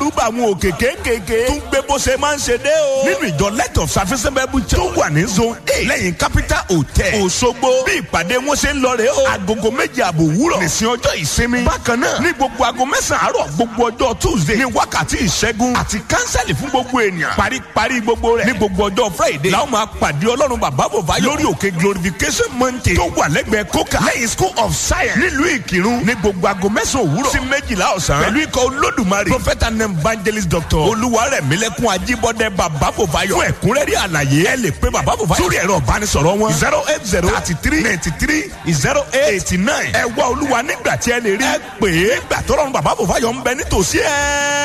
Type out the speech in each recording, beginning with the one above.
dẹ́rùbà àwọn òkè kéékèèké tún gbé bó ṣe máa ń ṣe dé o. nínú ìjọ light of service bible church tó wà ní zone eight lẹ́yìn capital hotel Òṣogbo bí ìpàdé wọn ṣe ń lọ rè o. agogo méje àbò wúrọ̀ nìsín ọjọ́ ìsinmi. bákan náà ní gbogbo aago mẹ́sàn-án àárọ̀ gbogbo ọjọ́ tuesday ní wákàtí ìṣẹ́gun àti kánsẹ́lì fún gbogbo ènìyàn. paríparí gbogbo rẹ̀ ní gbogbo ọjọ́ friday làwọn máa pàdé ọlọ́run bàbá bòbá lórí òkè glorification mountain tó wà lẹ́gbẹ̀ẹ́ coca lẹ́yìn school of science nílùú ìkírun ní gbogbo aago mẹ́sàn-án òwúrọ̀ sí méjìlá ọ̀sán pẹ̀lú ikọ̀ olódùmarè prophet and evangelist doctor olúwarẹ̀mílẹ́kùn ajíbọ́dẹ bàbá bòbáyọ̀ fún ẹ̀kúnrẹ́rẹ́ àlàyé ẹ lè pe bàbá bòbáyọ̀ sórí ẹ̀rọ ìbánisọ̀rọ̀ wọn zero eight zero thirty three ninety three zero eight eighty nine ẹ wá olúwa nígbà tí ẹ lè rí ẹ pè é gbà tọ́lọ́run bàbá bòbáyọ̀ ń bẹ nítòsí ẹ.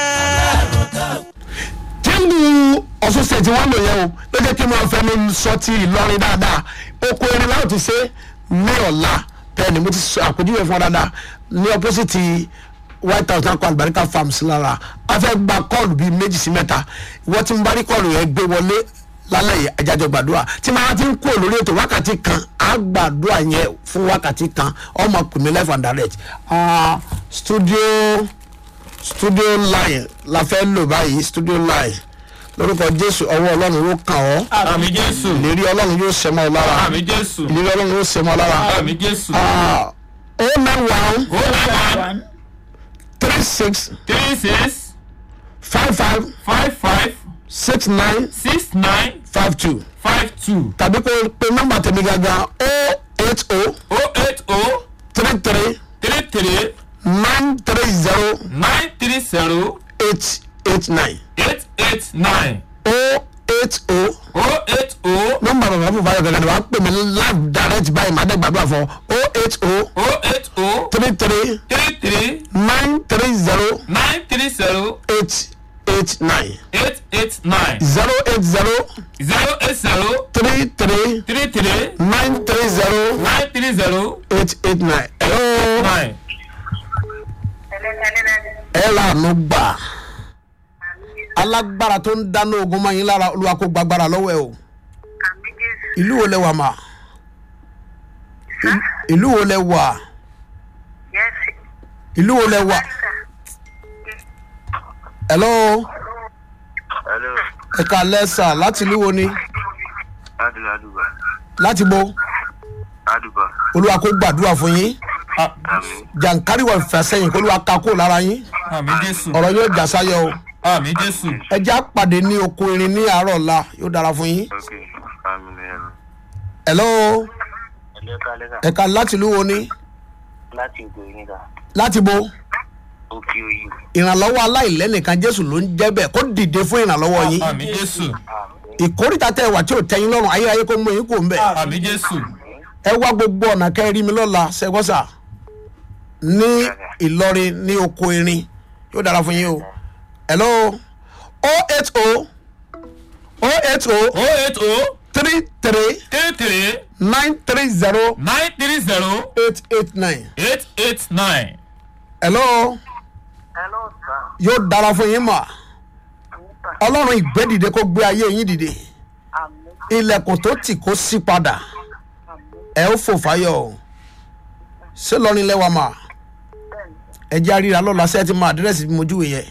tíìmù ọ̀ṣun ṣètì wọn lò yẹn o ló jẹ́ kí n máa fẹnu sọ ti ìlọrin dáadáa oko erin láwọn ti ṣe ní ọ̀la bẹ́ẹ̀ ni mo ti sọ àpèjúwe fún ọ dáadáa ní opposite white house náà kọ àlùbáríkà farms lára a fẹ́ gba kọ́ọ̀lù bíi méjì sí mẹ́ta ìwọ́n ti ń bá rí kọ́ọ̀lù yẹn gbé wọlé lálẹ́ yìí ajájọ gbàdúrà tí màá ti ń kú lórí ètò wákàtí kan á gbàdúrà yẹn fún wákàtí kan ọmọ kùnmí life and direct Ah, studio studio line la fẹ́ lò báyìí studio line lórúkọ jésù ọwọ́ ọlọ́run yóò kàn ọ́ àmì jésù ìlérí ọlọ́run yóò ṣẹ mọ́ ọ lára àmì jésù ìlérí ọlọ́run yóò ṣẹ mọ́ ọ lára àmì jésù Ah, o nine one ó náà one three six three six five five five five six nine six nine five two five two tàbí kó o pe nọ́mbà tèmi gangan o eight o oh eight oh three three three three nine three zero nine three zero eight eight nine eight eight nine o eight o oh eight oh nọ́mbà bàbá fún báyọ̀ gangan ni wàá pè mí live direct báyìí màá dẹ́ gbàdúrà fún o eight o oh eight oh three three three three nine three zero nine three zero eight eight nine eight eight nine zero eight zero zero eight zero three three three three nine three zero nine three zero eight eight nine. hello nine. ẹ lànà gbà alágbára tó ń dáná ogun máa yín lára olúwa kó gbàgbára lọ́wọ́ ẹ o ìlú wo lẹ wà mà ìlú wo lẹ wà ìlú wo lẹ wà hello Hello, ẹ̀ka lẹ́sà láti ìlú wo ni Adu Aduba. láti bo Aduba. olúwa kó gbàdúrà fún yín Àmín. jàǹkárí wà fẹsẹ̀yìn kó olúwa ká kó lára yín àmì jésù ọ̀rọ̀ yóò jà sáyọ o àmì jésù ẹ já pàdé ní oko irin ní àárọ̀ ọ̀la yóò dára fún yín Ok. Àmín ẹ̀rọ. hello Ẹ̀lẹ́ kálẹ́kà ẹ̀ka láti ìlú wo ni láti ìgò yínká. láti bo Òkè òyì. ìrànlọ́wọ́ aláìlẹ́nìkan jésù ló ń jẹ́ bẹ́ẹ̀ kó dìde fún ìrànlọ́wọ́ yín àmì jésù Àmín. ìkórìtà tẹ wà tí ò tẹyin lọ́rùn ayérayé kó mú yín kó ń bẹ̀ àmì jésù ẹ wá gbogbo ọ̀nà kẹrí mi lọ́la ṣẹgbọ́sà ní ìlọrin ní oko irin yóò dára fún yín o hello o eight o o eight o oh eight oh three three three three nine three zero nine three zero eight eight nine eight eight nine. hello Hello, sir. yóò dára fún yín mà ọlọ́run ìgbẹ́dìde kó gbé ayé yín dìde Àmín. ilẹ̀kùn tó tì kó sí padà ẹ ó fò fáyọ̀ o ṣé lọ́rin lẹ́wà mà ẹ jẹ́ àríra lọ́la ṣé ẹ ti mọ àdírẹ́sì bí mo júwe yẹ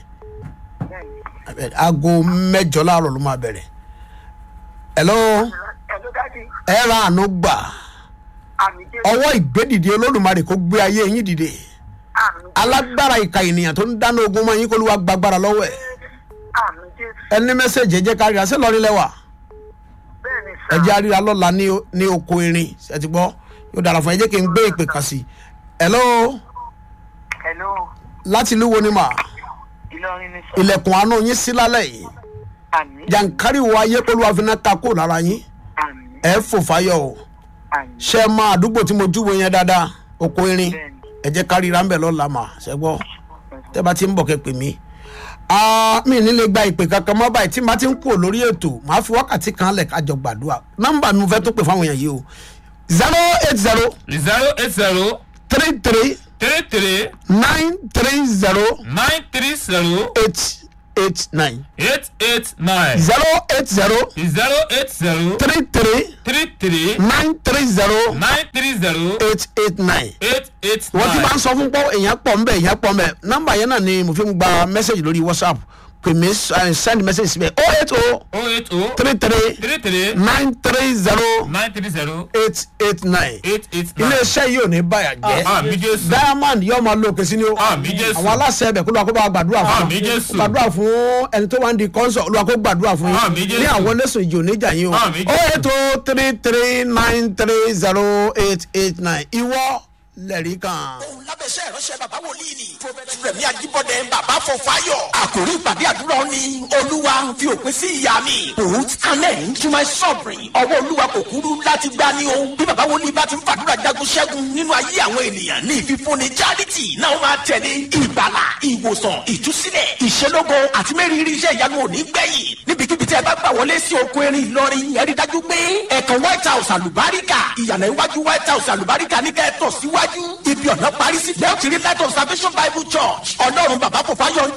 aago mẹ́jọ láàárọ̀ ló máa bẹ̀rẹ̀ hello Hello, Daddy. ẹ ra àánú gbà Àmín Jésù. ọwọ́ ìgbẹ́dìde olódùmarè kó gbé ayé yín dìde Àmín. alágbára ìka ènìyàn tó ń dáná ogun mọ́ yín kó ló wá gbàgbára lọ́wọ́ ẹ̀ Àmín Jésù. ẹni mẹ́sẹ̀jì ẹ jẹ́ ká ríra ṣé lọ́rin lẹ́wà Bẹ́ẹ̀ni ẹ sà. jẹ́ àríra lọ́la ní o- ní oko irin ẹ ti gbọ́ yóò dára fún ẹ jẹ́ kí n gbé ìpè kan sí i hello Hello. láti ìlú wo ni mà Ìlọrin ni sà. ilẹ̀kùn àánú yín sí lálẹ́ yìí Àmín. jàǹkárí wo ayé kó ló wá fi náà ta kó lára yín Àmín. ẹ fò fáyọ̀ o Àmín. ṣé ẹ máa àdúgbò tí mo júwe yẹn dáadáa oko irin Bẹ́ẹ̀ni. ẹ jẹ́ ká ríra ń bẹ̀ lọ́la mà ṣẹ́ gbọ́ tẹ́ bá ti ń bọ̀ kẹ́ pè mí. Ah, mi ní lè gba ìpè kankan mọ́ báyìí tí n bá ti ń kú lórí ètò màá fi wákàtí kan lẹ̀ kájọ gbàdúrà nọ́mbà mi mo fẹ́ tó pè fáwọn èèyàn yìí o zero eight zero zero eight zero three three three three nine three zero nine three zero eight eight nine eight eight nine zero eight zero zero eight zero three three three three nine three zero nine three zero eight eight nine eight eight wọ́n ti máa nine ń sọ fún pọ́ èèyàn pọ̀ ńbẹ̀ èèyàn pọ̀ ńbẹ̀ nọ́mbà yẹn náà ni mo fi ń gba mẹ́sẹ̀gì lórí whatsapp pè mí eh, send message síbẹ̀ oh eight oh oh eight oh three three three three nine three zero nine three zero eight eight nine eight eight nine. iléeṣẹ́ yìí ò ní báyà jẹ́ àmì jésù diamond yóò máa lo òkè sí ni o àmì jésù àwọn aláṣẹ ẹbẹ kó lóra kó bá gbàdúrà fún Àmín Jésù. gbàdúrà fún ẹni tó wà ń di kọ́ńsọ̀ olúwa kó gbàdúrà fún Àmín yín Jésù. ní àwọn lẹ́sùn ìjì oníjà yín o Àmín ó Jésù. ètò three three nine three zero eight eight nine ìwọ lẹ́rìí kan. ohun lábẹ́sẹ̀ ìránṣẹ́ bàbá wòlíì ni. prophet rẹ̀mí ajíbọ̀dẹ̀ bàbá fọfáyọ̀. àkòrí ìpàdé àdúrà ni olúwa fi òpin sí ìyá mi. put an end to my suffering. ọwọ́ olúwa kò kúrú láti gbá ní o. bí bàbá wòlíì bá ti ń fàdúrà jagun ṣẹ́gun nínú ayé àwọn ènìyàn ní ìfífúnni charity náà máa tẹ̀lé ìgbàlà ìwòsàn ìtúsílẹ̀ ìṣelógo àti mẹ́rìírí iṣẹ́ ìyanu òní gbẹ̀yìn. níbikíbi tí ẹ bá gbà wọlé sí oko erin ìlọrin ẹ rí dájú pé ẹ̀kan white house àlùbáríkà ìyànà iwájú white house àlùbáríkà ní kẹ́ẹ̀tọ̀ síwájú ibi ọ̀nà parí sí lẹ́yìn tí rí light of salvation bible church ọlọ́run bàbá kò fáyọ̀